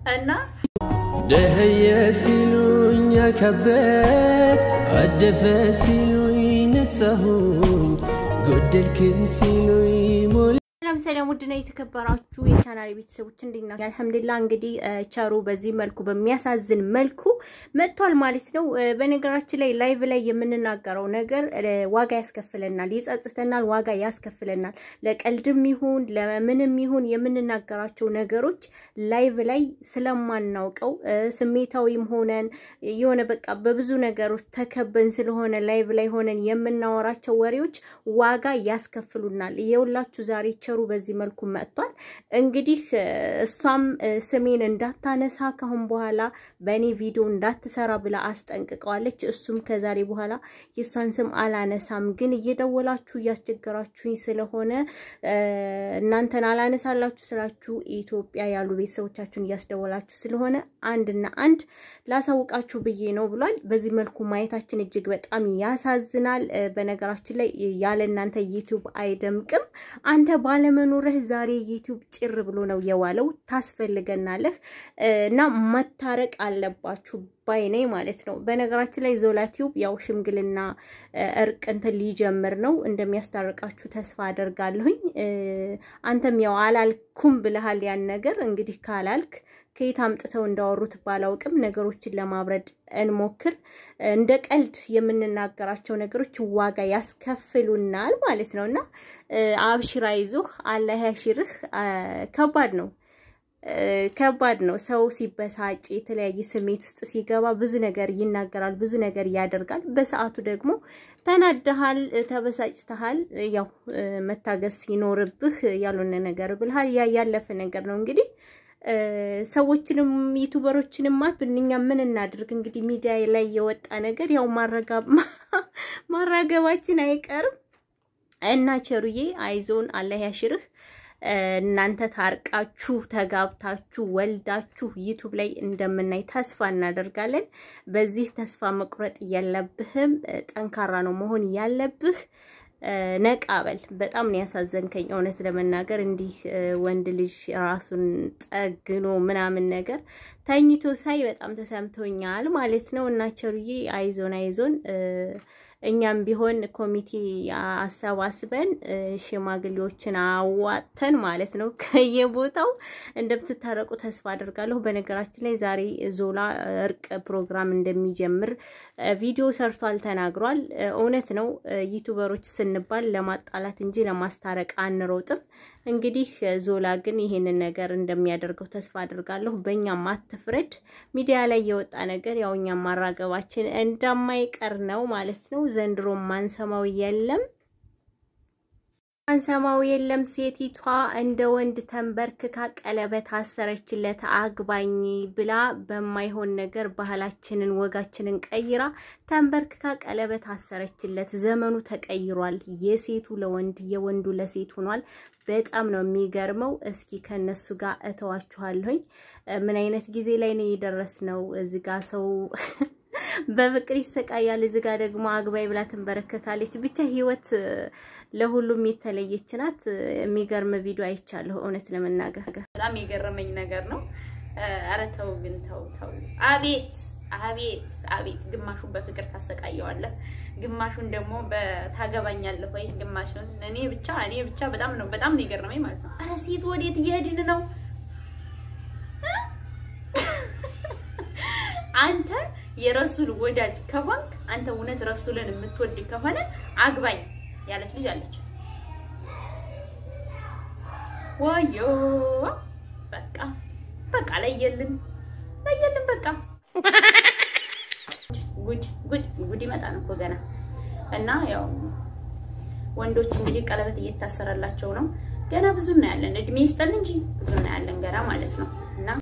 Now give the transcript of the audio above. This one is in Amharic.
እና ደህየ ሲሉኝ ከበት አደፈ ሲሉኝ ነጻሁኝ ጎደልክም ሲሉኝ ሞላ ሰላም ሰላም፣ ውድና የተከበራችሁ የቻናል ቤተሰቦች እንዴት ናችሁ? አልሐምዱሊላህ እንግዲህ ቸሩ በዚህ መልኩ በሚያሳዝን መልኩ መጥቷል ማለት ነው። በነገራችን ላይ ላይቭ ላይ የምንናገረው ነገር ዋጋ ያስከፍለናል፣ ይጸጽተናል፣ ዋጋ ያስከፍለናል። ለቀልድም ይሁን ለምንም ይሁን የምንናገራቸው ነገሮች ላይቭ ላይ ስለማናውቀው ስሜታዊም ሆነን የሆነ በቃ በብዙ ነገሮች ተከበን ስለሆነ ላይቭ ላይ ሆነን የምናወራቸው ወሬዎች ዋጋ ያስከፍሉናል። የሁላችሁ ዛሬ ቸሩ በዚህ መልኩ መጥቷል። እንግዲህ እሷም ስሜን እንዳታነሳ ካሁን በኋላ በእኔ ቪዲዮ እንዳትሰራ ብላ አስጠንቅቀዋለች። እሱም ከዛሬ በኋላ የእሷን ስም አላነሳም፣ ግን እየደወላችሁ እያስቸገራችሁኝ ስለሆነ እናንተን አላነሳላችሁ ስላችሁ ኢትዮጵያ ያሉ ቤተሰቦቻችሁን እያስደወላችሁ ስለሆነ አንድና አንድ ላሳውቃችሁ ብዬ ነው ብሏል። በዚህ መልኩ ማየታችን እጅግ በጣም ያሳዝናል። በነገራችን ላይ ያለ እናንተ ዩቲዩብ አይደምቅም። አንተ ባለመኖርህ ዛሬ ዩቲዩብ ጭር ብሎ ነው የዋለው። ታስፈልገናለህ እና መታረቅ አለባችሁ ባይ ነኝ ማለት ነው። በነገራችን ላይ ዞላ ቲዩብ ያው ሽምግልና እርቅ እንትን ሊጀምር ነው። እንደሚያስታርቃችሁ ተስፋ አደርጋለሁኝ። አንተም ያው አላልኩም ብለሃል ያን ነገር እንግዲህ ካላልክ ከየት አምጥተው እንዳወሩት ባላውቅም ነገሮችን ለማብረድ እንሞክር። እንደ ቀልድ የምንናገራቸው ነገሮች ዋጋ ያስከፍሉናል ማለት ነው እና አብሽራ ይዞህ አላህ ያሽርህ። ከባድ ነው ከባድ ነው። ሰው ሲበሳጭ የተለያየ ስሜት ውስጥ ሲገባ ብዙ ነገር ይናገራል፣ ብዙ ነገር ያደርጋል። በሰዓቱ ደግሞ ተናደሃል፣ ተበሳጭተሃል። ያው መታገስ ሲኖርብህ ያልሆነ ነገር ብልሃል። ያ ያለፈ ነገር ነው እንግዲህ ሰዎችንም ዩቱበሮችንም ማት እኛ ምን እናድርግ እንግዲህ ሚዲያ ላይ የወጣ ነገር ያው ማራገባችን አይቀርም እና ቸሩዬ አይዞን አላህ ያሽርህ። እናንተ ታርቃችሁ ተጋብታችሁ ወልዳችሁ ዩቱብ ላይ እንደምናይ ተስፋ እናደርጋለን። በዚህ ተስፋ መቁረጥ የለብህም። ጠንካራ ነው መሆን ያለብህ። ነቃበል በጣም ነው ያሳዘንከኝ፣ እውነት ለመናገር እንዲህ ወንድ ልጅ ራሱን ጠግኖ ምናምን ነገር ተኝቶ ሳይ በጣም ተሰምቶኛል ማለት ነው። እና ቸሩዬ አይዞን አይዞን እኛም ቢሆን ኮሚቴ አሰባስበን ሽማግሌዎችን አዋጥተን ማለት ነው ከየቦታው እንደምትታረቁ ተስፋ አድርጋለሁ። በነገራችን ላይ ዛሬ ዞላ እርቅ ፕሮግራም እንደሚጀምር ቪዲዮ ሰርቷል፣ ተናግሯል። እውነት ነው። ዩቱበሮች ስንባል ለማጣላት እንጂ ለማስታረቅ አንሮጥም። እንግዲህ ዞላ ግን ይሄንን ነገር እንደሚያደርገው ተስፋ አድርጋለሁ። በእኛም አትፍረድ። ሚዲያ ላይ የወጣ ነገር ያው እኛም ማራገባችን እንደማይቀር ነው ማለት ነው። ዘንድሮ ማንሰማው የለም አንሰማው የለም። ሴቲቷ እንደ ወንድ ተንበርክካ ቀለበት አሰረችለት አግባኝ ብላ በማይሆን ነገር ባህላችንን ወጋችንን ቀይራ ተንበርክካ ቀለበት አሰረችለት። ዘመኑ ተቀይሯል። የሴቱ ለወንድ የወንዱ ለሴት ሆኗል። በጣም ነው የሚገርመው። እስኪ ከነሱ ጋር እተዋችኋለሁኝ። ምን አይነት ጊዜ ላይ ነው የደረስነው? እዚህ ጋር ሰው በፍቅር ይሰቃያል፣ እዚህ ጋር ደግሞ አግባይ ብላ ትንበረከካለች። ብቻ ህይወት ለሁሉም የተለየች ናት። የሚገርም ቪዲዮ አይቻለሁ እውነት ለመናገር በጣም የገረመኝ ነገር ነው። ኧረ ተው ግን ተው ተው። አቤት አቤት አቤት! ግማሹን በፍቅር ታሰቃየዋለህ፣ ግማሹን ደግሞ ታገባኛለህ ወይ ግማሹን እኔ ብቻ እኔ ብቻ በጣም ነው በጣም ነው የገረመኝ ማለት ነው። ኧረ ሴት ወዴት እየሄድን ነው? አንተ የረሱል ወዳጅ ከሆንክ አንተ እውነት ረሱልን የምትወድ ከሆነ አግባኝ ያለች ልጅ አለች። ወዮ በቃ በቃ ለየልን ለየልን በቃ ጉድ ጉድ ጉድ ይመጣል እኮ ገና እና ያው ወንዶች እንግዲህ ቀለበት እየታሰረላቸው ነው። ገና ብዙ እናያለን። እድሜ ይስጠን እንጂ ብዙ እናያለን ገና ማለት ነው።